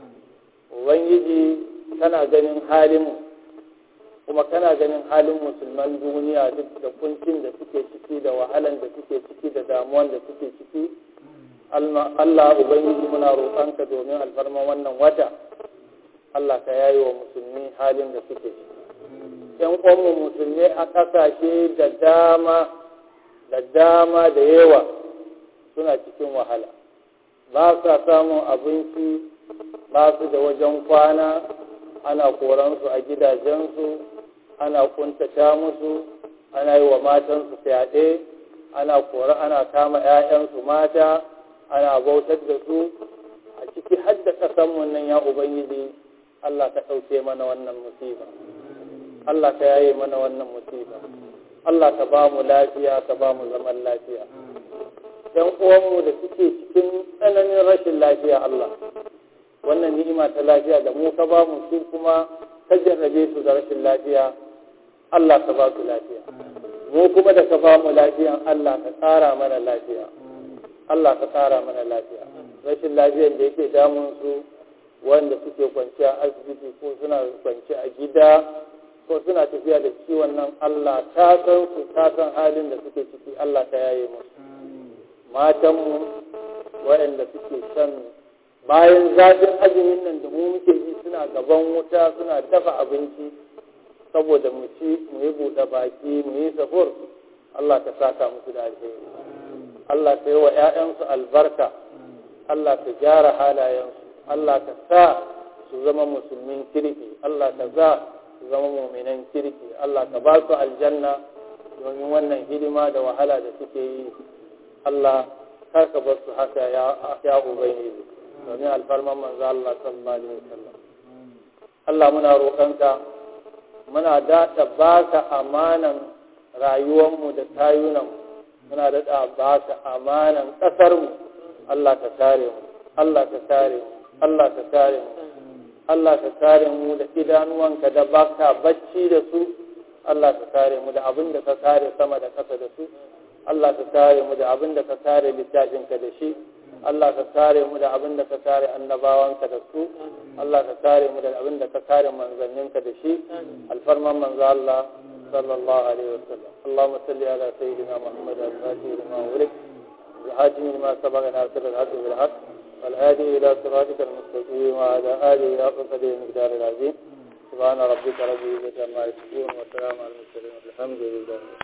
ubangiji kana ganin halinmu kuma kana ganin halin musulman duniya duk da kuncin da suke ciki da wahalan da suke ciki da damuwan da suke ciki Allah ubangiji muna roƙonka domin alfarma wannan wata Allah ka yayi wa musulmi halin da suke ciki ‘yan uwanmu musulmi a ƙasashe da dama da dama da yawa suna cikin wahala ba sa samun abinci ba su da wajen kwana ana koransu a gidajensu ana kuntata musu ana yi wa matansu fyaɗe ana kora ana kama 'ya'yansu mata ana bautar da su a ciki har da ƙasanmu nan ya ubangiji Allah ka ɗauke mana wannan musiba Allah ka yaye mana wannan musiba Allah ka ba mu lafiya ka ba mu zaman lafiya ‘yan uwanmu da suke cikin tsananin rashin lafiya Allah wannan ni'ima ta lafiya da mu ka ba mu su kuma ka jarrabe su da rashin lafiya Allah ka ba su lafiya mu kuma da ka ba mu lafiyan Allah ka tsara mana lafiya Allah ka tsara mana lafiya rashin lafiyan da yake damun su wanda suke kwanciya asibiti ko suna kwanci a gida ko suna tafiya da ciwon nan Allah ta san su ta san halin da suke ciki Allah ta yaye musu matanmu waɗanda suke shan bayan zafin azumin nan da mu muke ji suna gaban wuta suna dafa abinci saboda mu ci mu yi buɗe baki mu yi sahur Allah ka saka musu da alheri Allah ka yi wa 'ya'yansu albarka Allah ka gyara halayensu Allah ka sa su zama musulmin kirki Allah ka za su zama muminan kirki Allah ka ba su aljanna domin wannan hidima da wahala da suke yi Allah kar ka bar su haka ya ubangiji domin alfarman manzo Allah sallallahu alaihi wasallam Allah muna roƙonka muna daɗa baka amanan rayuwarmu da tayunanmu muna daɗa baka amanan ƙasarmu Allah ka kare mu Allah ka kare mu Allah ka kare mu Allah ka kare mu da idanuwanka da baka bacci da su Allah ka kare mu da abin da ka kare sama da ƙasa da su Allah ka kare mu da abin da ka kare littafinka da shi Allah ka kare mu da abin da ka kare annabawanka da su Allah ka kare mu da abin da ka kare manzanninka da shi alfarman manzo Allah sallallahu alaihi wasallam Allahumma salli ala sayyidina Muhammad al-Fatih lima ulik الحاكم لما سبق ناصر الحق بالحق والهادي إلى صراطك المستقيم وعلى آله حق قدر المقدار العظيم سبحان ربك رب العزة عما يصفون وسلام على المرسلين والحمد لله